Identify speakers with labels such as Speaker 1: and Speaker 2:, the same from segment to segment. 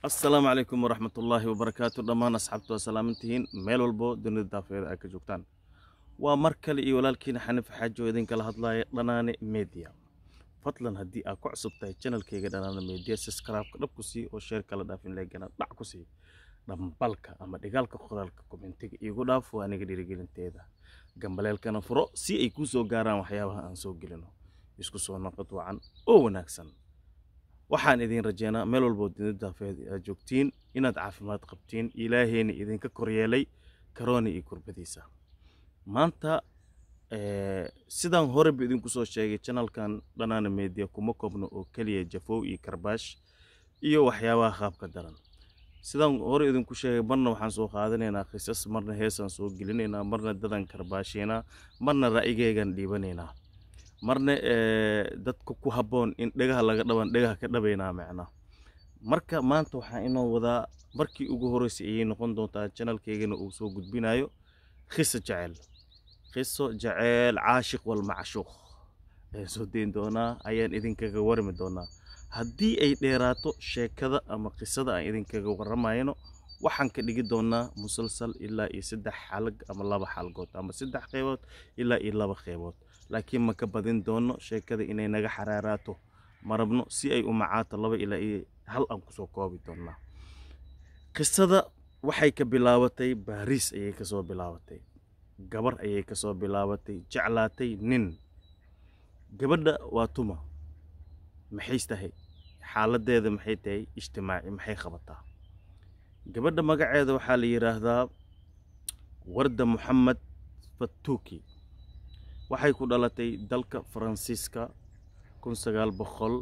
Speaker 1: asalaamu calaykum waraxmatullaahi wabarakaatu dhammaan asxaabtu waa salaamantihiin meel walbo dunida daafeeda ay ka joogtaan waa mar kale iyo walaalkiina xaniif xaajo idinkala hadlaaya dhanaane media fadlan haddii aad ku cusub tahay janalkayga dhanaane media subscribe-ka dhab ku sii oo sheer kala dhaafin leegana dhac ku sii dhambalka ama dhigaalka qoraalka komentiga iigu dhaaf waa aniga dhiirigelinteeda gambaleelkana furo si ay kuu soo gaaraan waxyaabaha aan soo gelino isku soo noqod wacan oo wanaagsan waxaan idin rajeynaa meel walboo dunida daafeed aad joogtiin inaad caafimaad qabtiin ilaaheyna idinka koryeelay karooni iyo kurbadiisa maanta sidaan horeba idinku soo sheegay janalkan dhanaana media kuma koobno oo keliya jafow iyo karbaash iyo waxyaabaha qaabka daran sidaan hore idinku sheegay marna waxaan soo qaadanaynaa qisas marna heesaan soo gelinaynaa marna dadan karbaashaynaa marna ra'yigeygan dhiibanaynaa marna dadka ku habboon in dhegaha laga dhaban dhegaha ka dhabaynaa macnaa marka maanta waxaan inoo wadaa markii ugu horreysay ayay noqon doontaa janalkeygana uu soo gudbinayo khiso jecel khiso jeceel caashiq wal macshuuq ayaan soo dayn doonaa ayaan idinkaga warmi doonaa haddii ay dheeraato sheekada ama qisada aan idinkaga waramayno waxaan ka dhigi doonaa musalsal ilaa iyo saddex xalag ama laba xalgood ama saddex qeybood ilaa iyo laba qeybood laakiin ma ka badin doono sheekada inay naga xaraaraato ma rabno si ay u macaato laba ilaa iyo hal aan kusoo koobi doonaa qisada waxay ka bilaabatay baariis ayay kasoo bilaabatay gabar ayay kasoo bilaabatay jeclaatay nin gabadha waa tuma maxay tahay xaaladeeda maxay tahay ijtimaaci maxay qabataa gabadha magaceeda waxaa la yidhaahdaa warda moxamed fatuuki waxay ku dhalatay dalka faransiiska kun sagaal boqol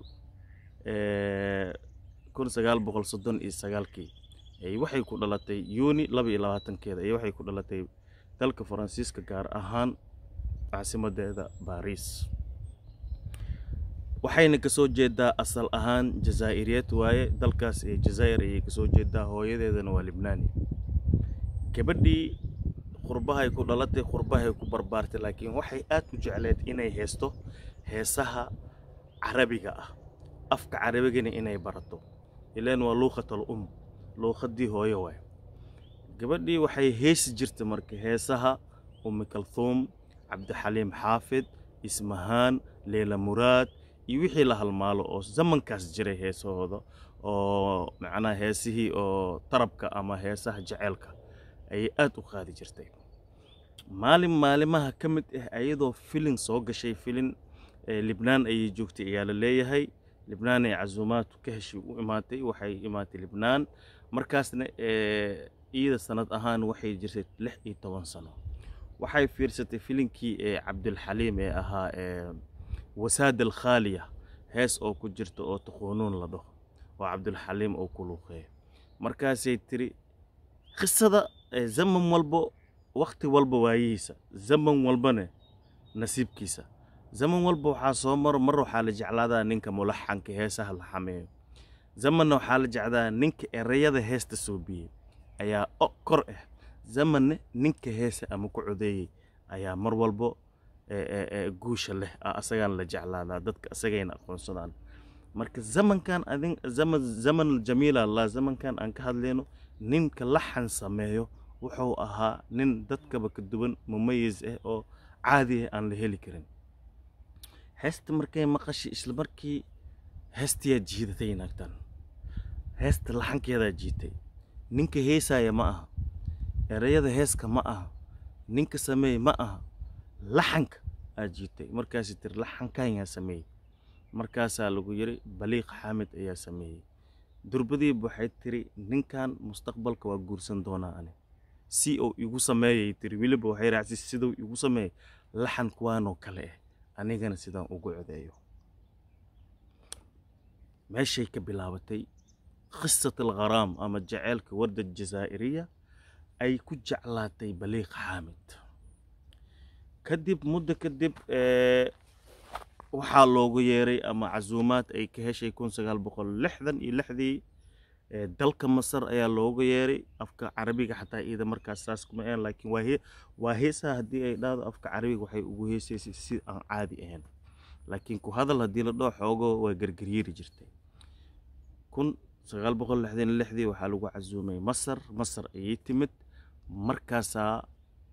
Speaker 1: kun sagaal boqol soddon iyo sagaalkii waxay ku dhalatay yuuni laba iyo labaatankeeda iyo waxay ku dhalatay dalka faransiiska gaar ahaan caasimadeeda baariis waxayna kasoo jeedaa asal ahaan jazaa'iriyeed waaye dalkaas ee jazaa'ir ayay kasoo jeedaa hooyadeedana waa libnaani gabadhii qurbahay ku dhalatay qurbahay ku barbaartay laakiin waxay aad u jecleed inay heesto heesaha carabiga ah afka carabigana inay barato ilaan waa luuqatal um luuqadii hooyo waay gabadhii waxay heesi jirtay marka heesaha ummi kalthuum cabdixaliim xaafid ismahaan leela muraad iyo wixii la halmaalo oo zamankaas jiray heesahooda oo macnaha heesihii oo tarabka ama heesaha jeceelka ayay aad u qaadi jirtay maalin maalimaha ka mid ah ayadoo filin soo gashay filin libnaan ayay joogtay ayaa la leeyahay libnaan ay casuumaadku ka heshay u imaatay waxay imaatay libnaan markaasna iyada sanad ahaan waxay jirtay lix iyo toban sano waxay fiirsatay filinkii ee cabdulxaliim ee ahaa wasaad alkhaaliya hees oo ku jirta oo taquunuun la dhaho oo cabdulxaliim oo ku luuqeeya markaasay tiri qisada zaman walbo wakti walba waayihiisa zaman walbane nasiibkiisa zaman walba waxaa soo maro mar waxaa la jeclaadaa ninka mulaxanka heesaha la xameeyo zamanna waxaa la jeclaa ninka ereyada heesta soobiyey ayaa kor ah zamanne ninka heesa ama ku codeeyey ayaa mar walbo guusha leh asagaan la jeclaadaa dadka asagayna aqoonsadaan marka zamankan adin zaman zaman jamiila allah zamankan aan ka hadlayno ninka laxan sameeyo wuxuu ahaa nin dadkaba ka duwan mumayis ah oo caadi ah aan la heli karin heesta markay maqashay isla markii heestayaa jiidatay naagtan heesta laxankeedaa jiitay ninka heesaya ma aha ereyada heeska ma aha ninka sameey ma aha laxanka aad jiitay markaasay tiri laxankan yaa sameeyey markaasaa lagu yiri baliiq xaamid ayaa sameeyey durbadiiba waxay tiri ninkan mustaqbalka waa guursan doonaa ani si uu igu sameeyay tiri weliba waxay raacsi siduu igu sameeyey laxan kuwaanoo kale ah anigana sidaan ugu codeeyo meeshay ka bilaabatay qisat algharaam ama jaceylka warda jazaa'iriya ay ku jeclaatay baliiq xaamid kadib muddo kadib waxaa loogu yeeray ama casuumaad ay ka heshay kun sagaal boqol lixdan iyo lixdii dalka masar ayaa looga yeeray afka carabiga xataa iyada markaas saas kuma ahan laakiin waa heesaha haddii ay dhahdo afka carabiga waxay ugu heesaysay si aan caadi ahayn laakiin ku hadal haddii la dhoo xoogo waa gargaryeeri jirtay kun sagaal boqol lixdan iyo lixdii waxaa lagu casuumay masar masar ayay timid markaasaa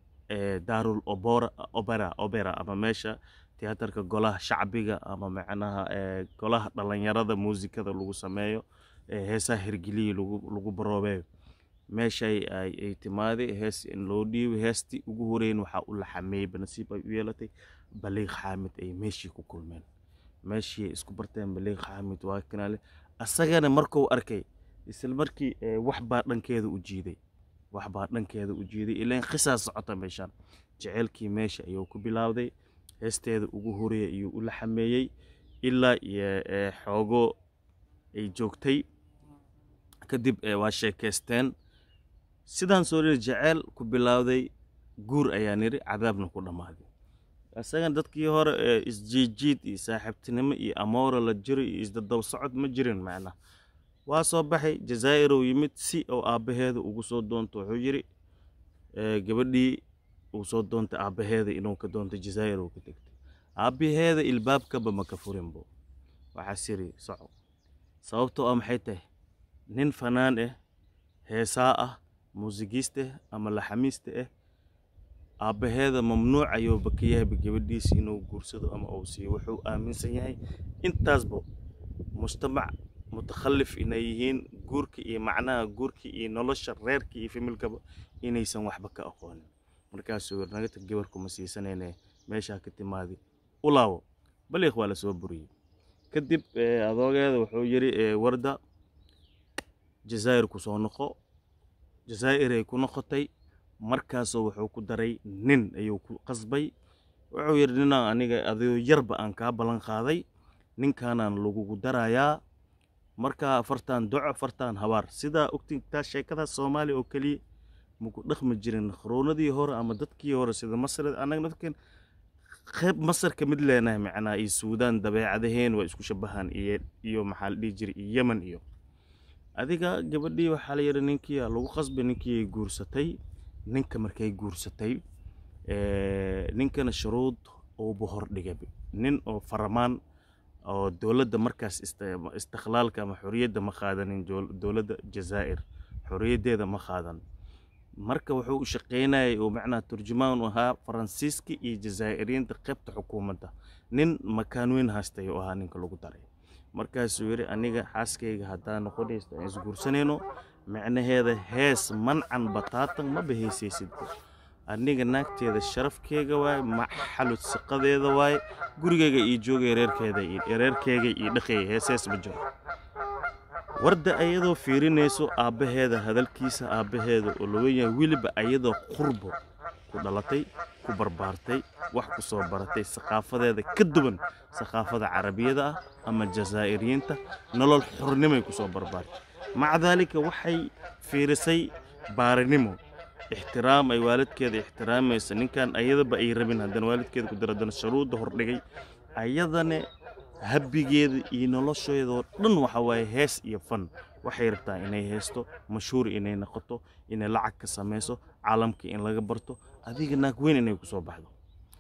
Speaker 1: daarul obora opera opera ama meesha tiyaatarka golaha shacbiga ama macnaha golaha dhalinyarada muusikada lagu sameeyo heesaha hirgeliya lagu baroobeeyo meeshay ay timaaday hees in loo dhiibay heestii ugu horeyn waxaa u laxameeyey banasiib ay u yeelatay baliiq xaamid ay meeshii ku kulmeen meeshii isku barteen baliiq xaamid waa kanaale asagana markuu arkay isla markii wax baa dhankeeda u jiiday wax baa dhankeeda u jiiday ilaan qisaa socota meeshaan jeceylkii meesha ayuu ku bilaawday heesteeda ugu horeeya ayuu u laxameeyey ilaa iyo xoogo ay joogtay kadib waa sheekaysteen sidaan soo dhiri jeceyl ku bilaawday guur ayaa niri cadaabna ku dhammaaday isagan dadkii hore ee isjiijiid iyo saaxiibtinimo iyo amoora la jiro iyo isdadaw socod ma jirin macnaha waa soo baxay jazaa'irow yimid si oo aabbaheeda ugu soo doonto wuxuu yidhi gabadhii uu soo doontay aabbaheeda inuu ka doontay jazaa'irow ka tegtay aabbaheeda ilbaabkaba ma ka furinbo waxaas yidhi soco sababtoo ah maxay tahay nin fanaan ah heesaa ah muusigiiste ama laxamiiste ah aabbaheeda mamnuuc ayuuba ka yahayba gabadhiisa inuu guursado ama uu siiyo wuxuu aaminsan yahay intaasba mujtamac mutakhallif inay yihiin guurka iyo macnaha guurka iyo nolosha reerka iyo familkaba inaysan waxba ka aqoonin markaasuu yiri naga tag gabarkuma siisanayne meeshaa ka timaadi u laabo baliiq waa lasoo buriyey kadib adoogeeda wuxuu yidhi warda jazaa'ir ku soo noqo jazaa'iray ku noqotay markaasoo wuxuu ku daray nin ayuu ku qasbay wuxuu yidhi ninaan aniga adoo yarba aan kaa ballan qaaday ninkaanaan lagugu darayaa markaa afartan doco afartan habaar sidaa ogtintaa sheekadaas soomaaliya oo keliya maku dhaqmi jirin khroonadii hore ama dadkii hore sida masar annaga dadkan qayb masar ka mid leenahay macnaa iyo suudaan dabeecadaheen waa isku shabahaan iyo iyo maxaa la dhihi jiray iyo yemen iyo adiga gabadhii waxaa la yidhi ninkii lagu qasbay ninkii ay guursatay ninka markay guursatay ninkana shuruud uuba hordhigay nin oo faramaan oo dowladda markaas istikhlaalka ama xorriyadda ma qaadanin dowladda jazaa'ir xorriyaddeeda ma qaadan marka wuxuu u shaqaynayay uu macnaha turjumaan u ahaa faransiiska iyo jazaa'iriyiinta qaybta xukuumadda nin makaan weyn haystay oo ahaa ninka lagu daray markaasuu yidhi aniga xaaskayga haddaan noqonaysto aan isguursanayno micnaheeda hees mancan bataatan ma bahaysaysidba aniga naagteeda sharafkeega waaye maxalud siqadeeda waaye gurigeyga ii joogay reerkeeda reerkeega ii dhaqeeya heesees ma jiro warda ayadoo fiirinayso aabbaheeda hadalkiisa aabbaheeda oo laga yahay weliba ayadoo qurbo ku dhalatay ku barbaartay wax ku soo baratay saqaafadeeda ka duwan saqaafada carabiyada ah ama jazaa'iriyiinta nolol xornimay ku soo barbaartay maca daalika waxay fiirisay baarinimo ixtiraam ay waalidkeeda ixtiraamaysa ninkan ayadaba ay rabin haddana waalidkeeda ku dara haddana shuruudda hordhigay ayadane habbigeeda iyo nolosheedoo dhan waxa waaye hees iyo fan waxay rabtaa inay heesto mashhuur inay noqoto inay lacag ka samayso caalamka in laga barto adiga naag weyn inay kusoo baxdo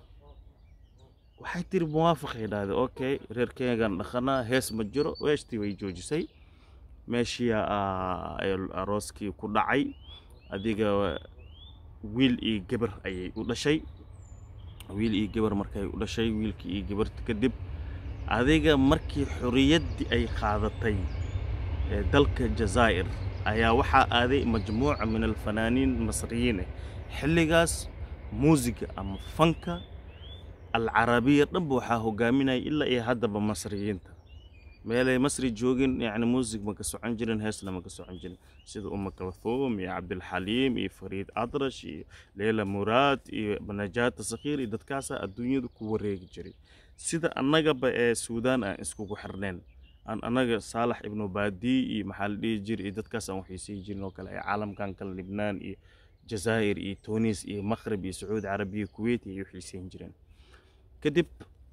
Speaker 1: waxay tiri muwaafaqay dhahday okay reerkeegan dhaqanaa hees ma jiro weeshtii way joojisay meeshii arooskii ku dhacay adiga wiil iyo gabar ayay u dhashay wiil iyo gabar markay u dhashay wiilkii iyo gabarta kadib adiga markii xorriyaddii ay qaadatay ee dalka jazaa'ir ayaa waxaa aaday majmuuca min alfanaaniin masriyiin ah xilligaas muusiga ama fanka alcarabiya dhanba waxaa hogaaminaya ilaa iyo haddaba masriyiinta meelay masri joogin yacni muusig ma ka socon jirin heesna ma ka socon jirin sida uma kalthuum iyo cabdilxaliim iyo fariid adrash iyo leila muraad iyo najaata sakhiir iyo dadkaasaa adduunyada ku wareegi jiray sida annagaba ee suudaan aan iskugu xirneen aan annaga saalax ibnu baadi iyo maxaa la dhihi jira iyo dadkaas aan waxaysiin jirin oo kale ee caalamkan kale libnaan iyo jazaa'ir iyo tunis iyo maqrib iyo sacuudi carabiya kuwait iyo waxaysiin jireen kadib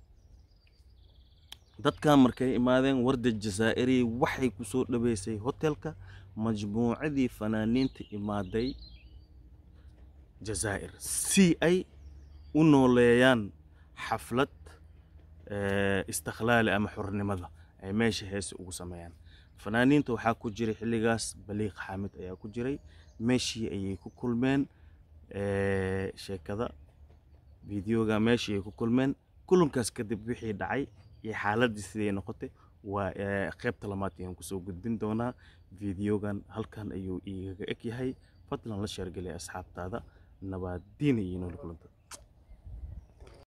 Speaker 1: dadkan markay imaadeen warda jazaa'iri waxay ku soo dhaweysay hotelka majmuucadii fanaaniinta imaaday jazaa'ir si ay u nooleeyaan xaflad istikhlaali ama xornimada ay meesha heesa ugu sameeyaan fanaaniinta waxaa ku jiray xilligaas baliiq xaamid ayaa ku jiray meeshii ayay ku kulmeen ee, sheekada fideoga meeshii ay ku kulmeen kulankaas kadib wixii dhacay iyo xaaladii siday noqotay waa ee, qaybta lamaad ayaan kusoo gudbin doonaa fideogan halkan ayuu igaga eg yahay fadlan la sheergelay asxaabtaada nabadiina iyo nool kulanta